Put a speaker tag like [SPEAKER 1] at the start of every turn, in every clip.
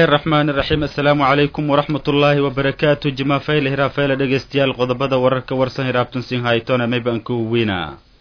[SPEAKER 1] araxmaan iraxiim assalaamu calaykum waraxmat ullaahi wabarakaatu jimaafeyle hiraafeyle dhegeystayaal qodobada wararka warsan hiraabtan sin haytona maybanka weyna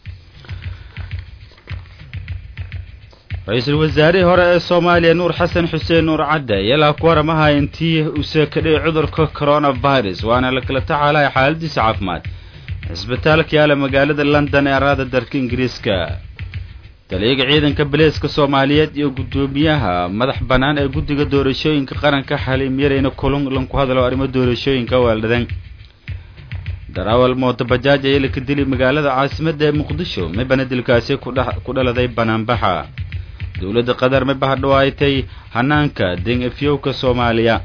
[SPEAKER 1] ra-iisul wasaarihii hore ee soomaaliya nuur xasan xuseen nuur cadde yalaa ku waramaha intii use kadhici cudurka coronavirus waana lakala tacaalaya xaaladiisa caafimaad cisbitaalka yaala magaalada london ee araada dalka ingiriiska taliyaga ciidanka baleeska soomaaliyeed iyo guddoomiyaha madax bannaan ee guddiga doorashooyinka qaranka xaliim yarayna kulun lanku hadalo arrimo doorashooyinka waaldadan darawal mootobajaaj ayaa laka dili magaalada caasimadda ee muqdisho mibana dilkaasi ku dhaladay banaanbaxa dowladda qatar mibaha dhawaaytay hanaanka den efyowka soomaaliya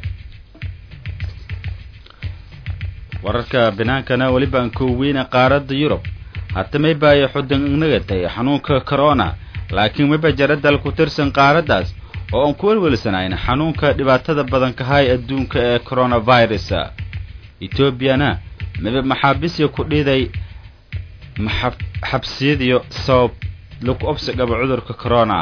[SPEAKER 1] wararka binaankana weliba aan kooweyna qaaradda yurub hata mayba ay xudan inagatay xanuunka corona laakiin mayba jara dal ku tirsan qaaraddaas oo aan ku welwelsanayn xanuunka dhibaatada badan kahay adduunka ee coronavirus etoobiyana mayba maxaabisya ku dhiiday xabsiyadiyo sabab lagu obsi qabo cudurka corona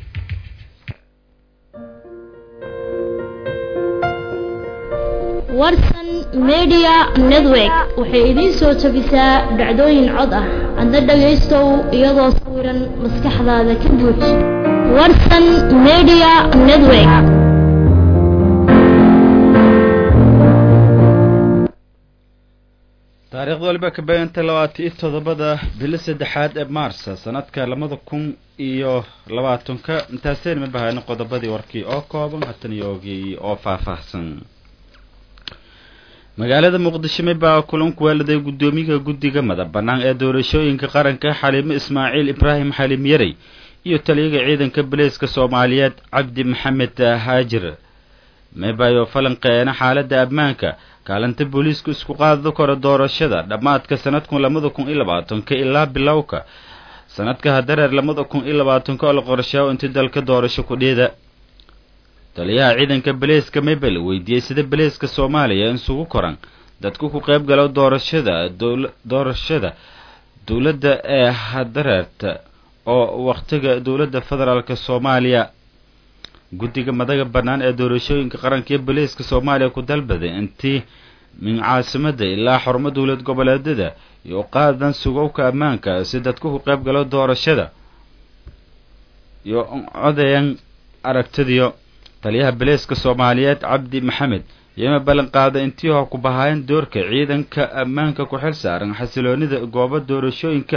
[SPEAKER 2] warsan media network waxay idiin soo jabisaa dhacdooyin cod ah adna dhagaystow iyadoo sawiran maskaxdaada ka buuj warsan media network
[SPEAKER 1] taariikhda waliba ka beeganta labaatan iyo toddobada bilo saddexaad ee maarsa sanadka labada kun iyo labaatanka intaaseen ma bahayno qodobadii warkii oo kooban hatan iyoogii oo faahfaahsan magaalada muqdisho mibaa kulanku weeladay guddoomiyaha guddiga madax bannaan ee doorashooyinka qaranka xaliimo ismaaciil ibraahim xaliim yarey iyo taliyaga ciidanka baleeska soomaaliyeed cabdi maxamed haajir mibayo falanqeena xaaladda ammaanka kaalinta booliisku isku qaadi karo doorashada dhammaadka sanadkun labada kun iyo labaatanka ilaa bilowka sanadka hadareer labada kun iyo labaatanka oo la qorsheeyo intii dalka doorasho ku dhiida taliyaha ciidanka baleeska mabel weydiiyey sida baleeska soomaaliya isugu koran dadku ku qayb galo doorashada doorashada dowladda ee hadareerta oo wakhtiga dowladda federaalk soomaaliya guddiga madaga bannaan ee doorashooyinka qaranka iyo baleeska soomaaliya ku dalbaday intii min caasimada ilaa xarumo dowlad goboleedyada iyo qaadan sugowka ammaanka si dadku ku qayb galo doorashada iyo codayan aragtidiyo taliyaha baleeska soomaaliyeed cabdi maxamed iyoma ballan qaaday intii hor ku bahaayeen doorka ciidanka ammaanka ku xil saaran xasiloonida goobo doorashooyinka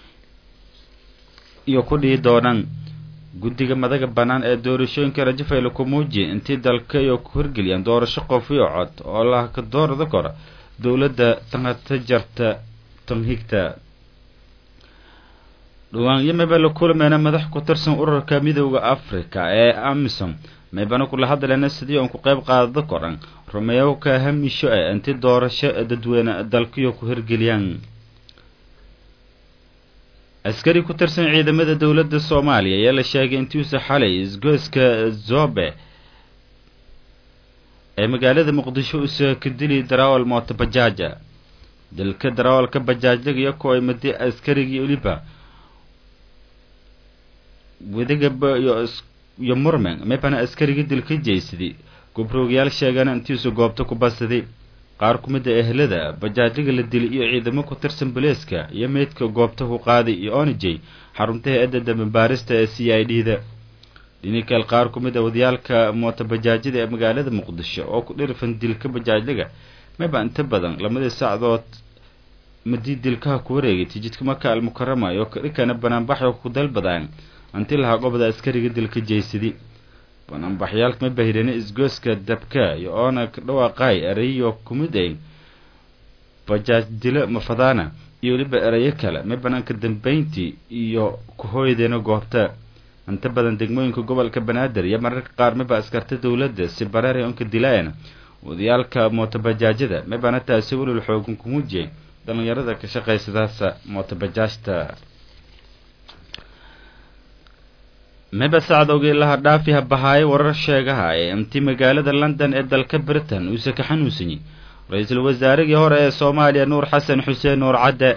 [SPEAKER 1] iyo ku dhihi doonaan guddiga madaga bannaan ee doorashooyinka rajafayla ku muujiya intii dalka iyo ku hirgeliyaan doorasho qof iyo cod oo laka doorda kora dowladda tanhata jarta tanhigta dhawaanyo maba la kulmayna madax ku tirsan ururka midooda africa ee amisom maybana kula hadleena sidii oon ku qayb qaadada koran rumeeyowka hamisho ee inti doorasho dadweyne dalkiyo ku hirgeliyaan askari ku tirsan ciidamada dowladda soomaaliya ayaa la sheegay intiisa xalay isgoyska zobe ee magaalada muqdisho usa ka dili darawal mooto bajaaja dilka darawalka bajaajyaga iyo ku ay madi askarigii oliba wedigaba iyo iyo murmen mebana askarigii dilka jeysaday gubroogyaal sheegana intiisu goobta ku basaday qaar ku mid a ehlada bajaajyaga la dilay iyo ciidamo ku tirsan baleeska iyo meydka goobta ku qaaday iyo onijey xarunta hay-adda dambabaarista ee c i d da dhinikal qaar ku mid a wadayaalka mootobajaajyada ee magaalada muqdisho oo ku dhirfan dilka bajaajyaga meba inta badan lamadii sacdood madii dilkaha ku wareegay tijidka maka almukarama oo kadhikana banaanbaxyo ku dalbadaan inti lahaa gobda askariga dilka jeysadi banaanbaxyaalka ma bahirane isgooska dabka iyo oona dhawaaqaay erayo kumid ay bajaaj dilo mafadaana iyo weliba erayo kale ma banaanka dambeyntii iyo ku-hooydeena goobta inta badan degmooyinka gobolka banaadir iyo mararka qaar miba askarta dowladda si bareeray onka dilaayana wadayaalka mootobajaajyada mibana taasi welul xoogan kumujiyay dhalinyarada ka shaqaysadaasa mootobajaajta miba sacdowgii laha dhaafi habahaaye warar sheegaha ee intii magaalada london ee dalka britain uuse ka xanuunsanyey ra-iisul wasaarigii hore ee soomaaliya nuur xasan xuseen nuur cadde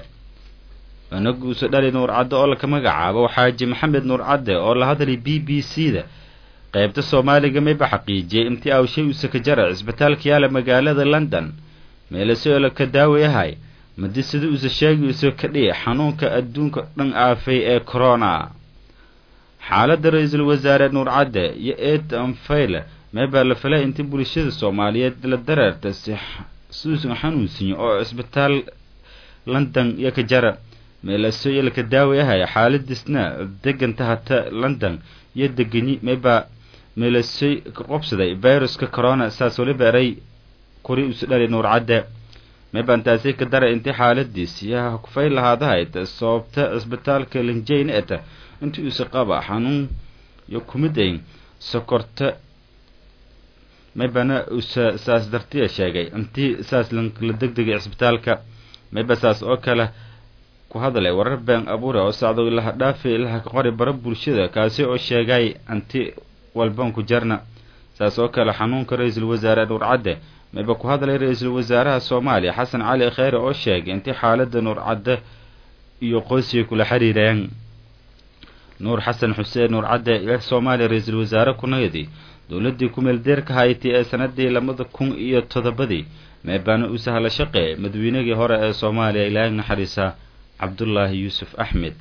[SPEAKER 1] inaguuse dhali nuur cadde oo laka magacaabo xaaji maxamed nuur cadde oo la hadlay b b c da qaybta soomaaliga mayba xaqiijiyey intii awshay use ka jara cisbitaalka yaala magaalada london meelaseola ka daawayahay madi sida use sheegi use ka dhihi xanuunka adduunka dhan aafay ee corona xaaladda ra-iisul wasaare nuur cadde iyo eed anfayle meebaa la falay intii bulshada soomaaliyeed la dareerta si suusan xanuunsiyo oo cisbitaal london iyo ka jara meelaseoya laka daawayahaya xaaladiisna deganta hata london iyo deganyi meebaa meelasoy ka qobsaday viruska corona saas waliba eray kuri usu dhali nuur cadde meebaantaasi ka dara intii xaaladiis yaha kufay lahaadahayd sababta cisbitaalka linjayn eta intii usa qaba xanuun iyo kumidayn sokorta meebana usa saas dartiya sheegay intii saas la degdegay cisbitaalka meeba saas oo kale ku hadlay warar been abuure oo sacdo ilaha dhaafi ilaha ka qori bara bulshada kaasi oo sheegay anti walban ku jarna saas oo kale xanuunka ra-iisul wasaare nuur cadde meeba ku hadlay ra-iisul wasaaraha soomaaliya xasan cali kheyre oo sheegay intii xaaladda nuur cadde iyo qoysiga kula xiriireen nuur xasan xuseen nuur cadde ee soomaaliya ra-iisul wasaare kunayadii dowladdii kumeel deerka hayti ee sanadii labada kun iyo toddobadii meebaana u sahla shaqe madaweynagii hore ee soomaaliya ilaahay naxariisa cabdullaahi yuusuf axmed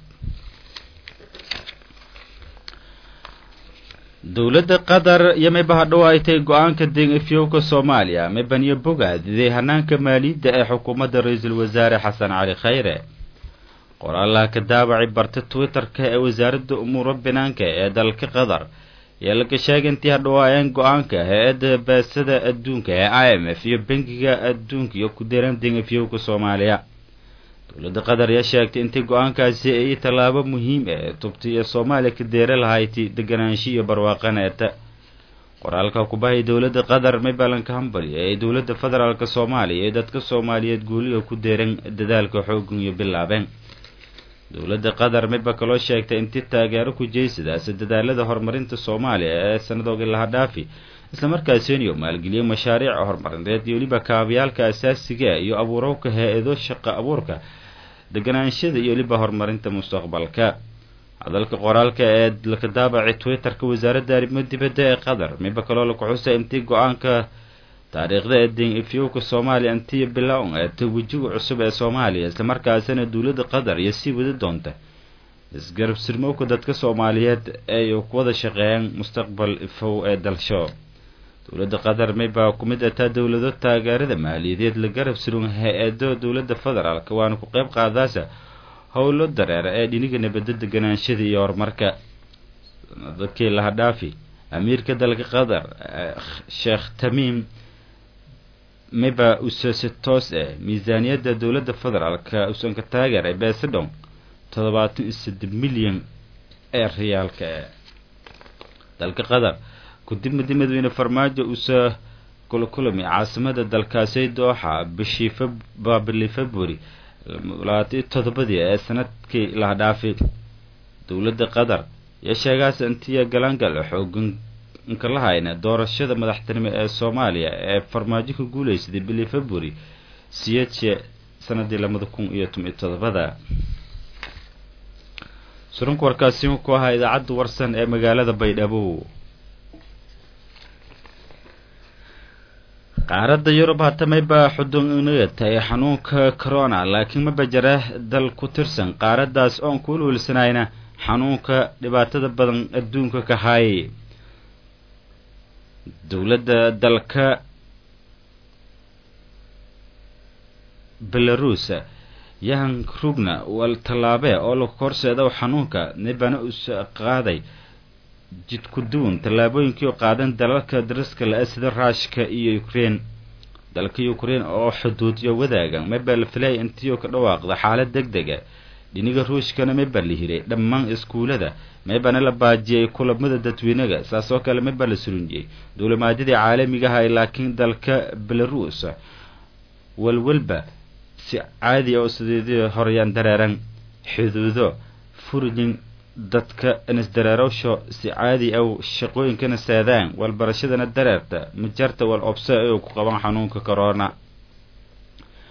[SPEAKER 1] dowladda qatar iyo mayba hadhow ay tahay go-aanka deen efyowka soomaaliya maybaniyo bogaadiday hanaanka maaliyadda ee xukuumadda ra-iisul wasaare xasan cali kheyre qoraalaha ka daabacay barta twitter-ka ee wasaaradda umuuro banaanka ee dalka qatar ayaa laga sheegay intii hadhowaayeen go-aanka hay-adda baasada adduunka ee i m f iyo bangiga adduunka iyo ku deeran deen efyowka soomaaliya dowladda qatar ayaa sheegtay intii go-aankaasi ay tallaabo muhiim ee tubtay ee soomaaliya ka deera lahayti deganaansho iyo barwaaqana eta qoraalka kubahay dowladda qatar maybalanka hambali ee dowladda federaalk soomaaliya ee dadka soomaaliyeed guuliga ku deeran dadaalka xoogan iyo bilaabeen dowladda qatar mayba kaloo sheegtay intii taageero ku jeysadaasi dadaalada horumarinta soomaaliya ee sanadooga laha dhaafi islamarkaasiniyo maalgeliyo mashaariica horumarineed iyo weliba kaabayaalka asaasiga iyo abuurowka hay-ado shaqa abuurka deganaanshada iyo weliba horumarinta mustaqbalka hadalka qoraalka ee laka daabacay twitter-ka wasaaradda arrimo dibadda ee qatar mayba kaloo laku xusay intii go-aanka taariikhda ee deen efyowka soomaaliya intii bilown ee ta wejiga cusub ee soomaaliya islamarkaasina dowladda qatar iyo sii wadi doonta isgarab sirmowka dadka soomaaliyeed ay ku wada shaqeeyaan mustaqbal ifow ee dalsho dowladda qatar maybaa ku mid ataa dowlado taageerada maaliyadeed la garab surun hay-ado dowladda federaalk waana ku qeyb qaadaasa howlo dareera ee dhiniga nabadda deganaanshada iyo horumarka sanadakii laha dhaafi amiirka dalka qatar sheekh tamiim mayba usa si toos eh miisaaniyadda dowladda federaalk usan ka taageeray beesadhown toddobaatan iyo saddex milyan ee riyaalka e dalka qatar kadib madi madaxweyne farmaajo usa kula kulami caasimada dalkaasi dooxa bishii bili february labaatan iyo toddobadii ee sanadkii laha dhaafay dowladda qatar iyo sheegaas intiya galaangal xoogan nkalahayn doorashada madaxtinimo ee soomaaliya ee farmaajo ka guuleysaday bili february siyeedshe sanadii labada kun iyo toban iyo toddobada surunka warkaasi ku ahaa idaacadda warsan ee magaalada baydhabo qaaradda yurub hatamay baa xudun inaga tahay xanuunka corona laakiin maba jira dal ku tirsan qaaraddaas oon ku ululsanayna xanuunka dhibaatada badan adduunka ka haayay dowladda dalka belarus yahan rugna wal tallaabee oo la horseeda xanuunka nibana us qaaday jidku duwan tallaabooyinkii oo qaadan dalalka dariska la sida ruushka iyo ukraine dalka ukraine oo xuduudyo wadaagan mabaa la filaya intiioo ka dhawaaqda xaalad deg dega dhiniga ruushkana mabaa la hiray dhammaan iskuulada meebana la baajiyay kulamada dadweynaga saas oo kale mabaa la surunjiyey duulimaadyadii caalamigaha laakiin dalka belarus walwalba si caadi oo sideedii horeyaan dareeran xuduudo furjin dadka inisdareerowsho si caadi aw shaqooyinkana saadaan walbarashadana dareerta majarta wal obse ay ku qabaan xanuunka corona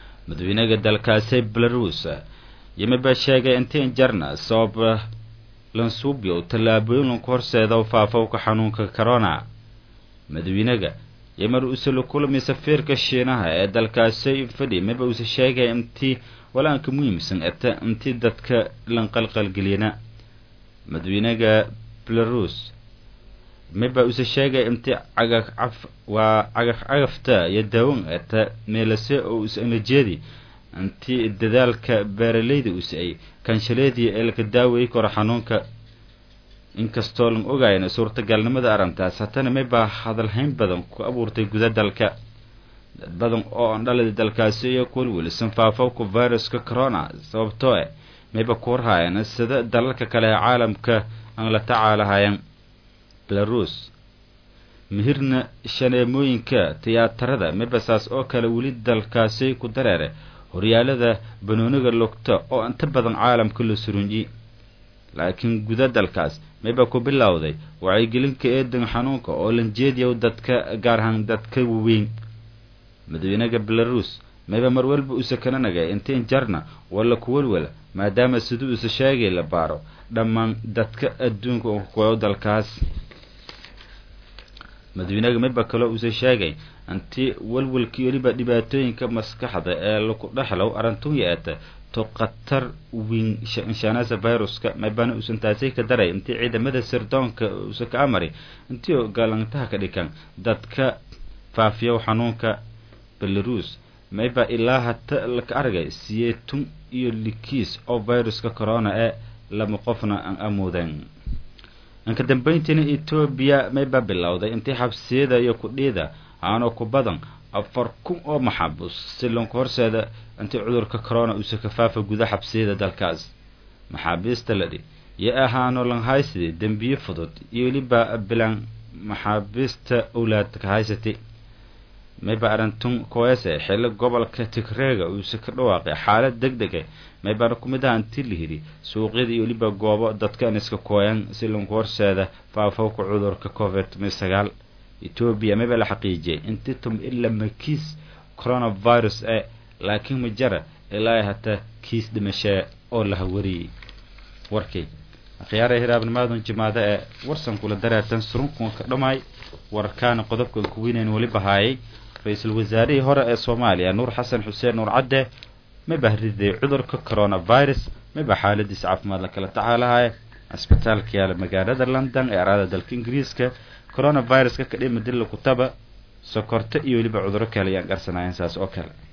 [SPEAKER 1] madaxweynaga dalkaasi belarus yimi baa sheegay intiin jarna sabab lansuubyow tallaabooyin lanku horseedo faafowka xanuunka corona madawiinaga iyo mar uuse la kulmay safiirka shiinaha ee dalkaasi fadhi maba uuse sheegay intii walaanka muhiimsan eta intii dadka lanqalqalgeliyana madawiinaga belarus miba uuse sheegay intii cagaf caf waa cagaf cagafta iyo daawan eta meelase oo usanlajeedi intii dadaalka beeralayda use ay kanshaleedii ee laka daaweyi karo xanuunka inkastoo lan ogayna suurtagalnimada arrintaas haddana maybaa hadalhayn badan ku abuurtay guda dalka dad badan oo aan dhalida dalkaasi iyo kuwalwelisan faafowka viruska corona sababtoo eh mayba ku warhaayeen sida dalalka kale ee caalamka aan la tacaalahayan belarus mihirna shaneemooyinka tiyaatarada mibasaas oo kale weli dalkaasi ku dareere horyaalada banooniga lugta oo inta badan caalamka la surunyi laakiin guda dalkaas mayba ku bilowday wacyigelinka eedan xanuunka oo lanjeediyow dadka gaar ahaan dadka waweyn madaxweynaha belarus mayba mar walba uuse kana nagay intiin jarna walla kuwalwala maadaama siduu uuse sheegay la baaro dhammaan dadka adduunka kuwa dalkaas madaxweynaha mayba kaloo uuse sheegay intii walwalkii weliba dhibaatooyinka maskaxda ee laku dhexlow arrintuu yeeta to khatar wiin inshaanasa viruska maybana uusan taasay ka daray intii ciidamada sirdoonka uusa ka amari intii galantaha ka dhikan dadka faafiyow xanuunka belarus mayba ilaa hata laka argay siyeetun iyo likiis oo viruska corona ee lama qofna aan amuudeen inka dambeyntiina etoobiya mayba bilowday intii xabsiyada iyo kudhiida aanoo ku badan afar kun oo maxaabus si lonka horseeda intii cudurka corona uuse ka faafa guda xabsiyada dalkaas maxaabiista ladhi iyo ahaano lanhaysidi dembiye fudud iyo weliba bilan maxaabiista owlaad ka haysatay mayba arintun koese xilli gobolka tigreega uuse ka dhawaaqay xaalad deg dega maybana ku mid aha intii la hidhi suuqyada iyo weliba goobo dadkan iska kooyan si lonka horseeda faafowka cudurka covid sagaal etoobiya mayba la xaqiijiyay intii tum ila makiis coronavirus ee laakiin ma jara ilaa hataa kiis dhimashee oo la hawariyey warkay akhyaara hiraabnimaadun jimaado ee warsan kula dareertan surunkan ka dhammaay warkaana qodobkan kuweynayn weliba haayay ra-iisul wasaarihii hore ee soomaaliya nuur xasan xuseen nuur cadde mayba riday cudurka coronavirus mayba xaaladiis caafimaad la kala tacaalahaya cisbitaalka yaala magaalada london ee araada dalka ingiriiska coronaviruska ka dhima dilla kutaba sokorto iyo weliba cuduro kale ayaan garsanaayeen saas oo kale